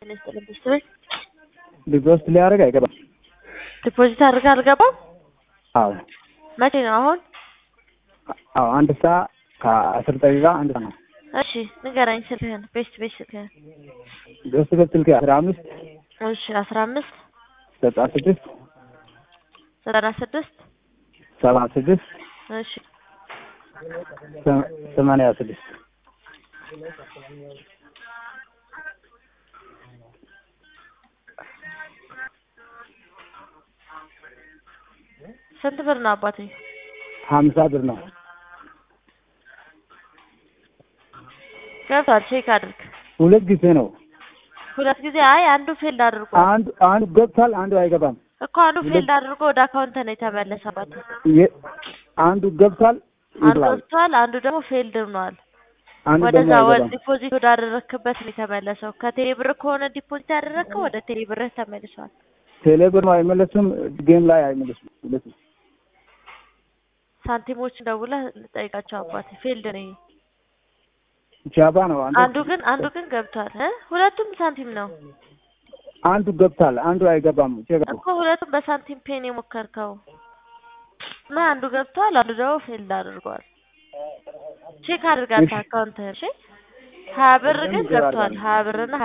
ጤና ይስጥልኝ ቤተሰቦች ዲፖዚት ሊያደርግ አይገባም። ዲፖዚት አድርገህ አልገባም? አዎ መቼ ነው አሁን? አዎ አንድ ሰዓት ከአስር ደቂቃ አንድ ሰዓት ነው። እሺ ንገረኝ ስልክህን ቤስት ቤት ስልክህን ደስ በት ስልክ አስራ አምስት እሺ አስራ አምስት ዘጠና ስድስት ዘጠና ስድስት ሰባ ስድስት እሺ ሰማንያ ስድስት ስንት ብር ነው አባቴ? ሀምሳ ብር ነው። ገብቷል ቼክ አድርግ። ሁለት ጊዜ ነው። ሁለት ጊዜ አይ አንዱ ፌልድ አድርጎ አንዱ አንዱ ገብቷል፣ አንዱ አይገባም። እኮ አንዱ ፌልድ አድርጎ ወደ አካውንት ነው የተመለሰ አባቴ። የ- አንዱ ገብቷል አንዱ ይብላል፣ ገብቷል፣ አንዱ ደግሞ ፌልድ ሆኗል። አንዱ ደግሞ ወደዛ ወደ አይገባም። ዲፖዚት ወዳደረክበት ነው የተመለሰው። ከቴሌ ብር ከሆነ ዲፖዚት ያደረግከው ወደ ቴሌ ብርህ ተመልሷል። ቴሌ ብር አይመለስም፣ ጌም ላይ አይመለስም። ሁለቱ ሳንቲሞች ደውለህ ጠይቃቸው አባቴ። ፌልድ ነው ይሄ። ጃባ ነው። አንዱ አንዱ ግን አንዱ ግን ገብቷል እ ሁለቱም ሳንቲም ነው አንዱ ገብቷል፣ አንዱ አይገባም። ቼክ አድርጉ። እኮ ሁለቱም በሳንቲም ፔን የሞከርከው እና አንዱ ገብቷል፣ አንዱ ደግሞ ፌልድ አድርጓል። ቼክ አድርጋት እሺ። አካውንትህን እሺ። ሀያ ብር ግን በደንብ ገብቷል። አድርጋለሁ። ሀያ ብርና